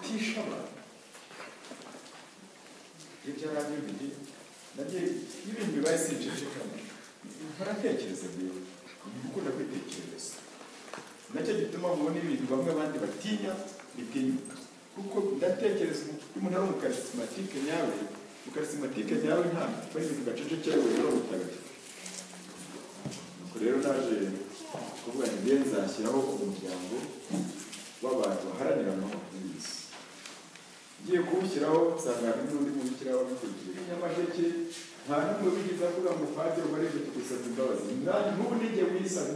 7번. ibyarangiye bibiri nagiye n'ibindi bibaye si inshishikana mpora ntekereza mbere gukunda kwitekerereza nacyo gituma mubona ibintu bamwe abandi batinya bitinyuka kuko ndatekereza umuntu ari umukarisimatike nyawe umukarisimatike nyawe nta bari mu gacucu cyawe rero mutagatifu nuko rero naje kuvuga ngo ngiye nzashyiraho umuryango w'abantu baharanira amahoro muri iyi si ngiye kuwushyiraho nsanga hari n'undi muntu ushyiraho abikurikije nyamasheke nta n'umwe wigeze avuga ngo padiri wari uje tugusaba imbabazi nanjye nk'ubu nijye wisabe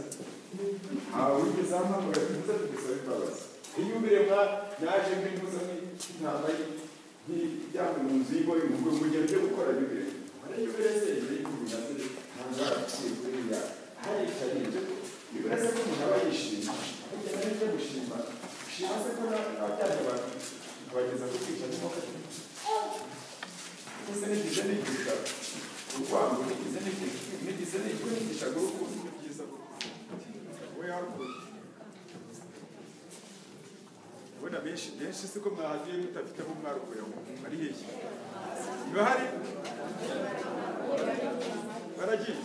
ntawe wigeze ampamagara tuze tugusaba imbabazi iyo ubire mwa naje mbinuza nk'intama y'ijyanywe mu nzu y'ingo y'umuhungu mugihe ujye gukora yubire hari yubire se imbere y'umuntu nazo nta nzara akiri kuri ya haricaye ibyo yubire se ko umuntu aba yishimye burya nawe ibyo gushima gushima se ko n'abajyanye abantu kubageza ku kwica n'imodoka ndetse n'igize n'igisha urwango n'igize n'igisha n'igize n'igisha n'urukundo ni byiza wowe yaguye ubona benshi benshi siko mwahagiye mutafite aho mwarukuye ngo ari hehe niba hari baragiye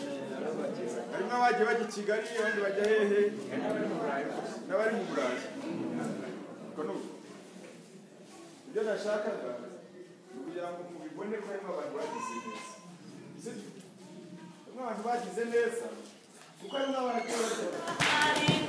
harimo abagiye bajya i kigali abandi bajya hehe n'abari mu burayi ubwo ni uko ibyo nashakaga ni ukugira ngo mubibone ko harimo abantu bagize neza sibyo harimo abantu bagize neza kuko harimo abantu bagize neza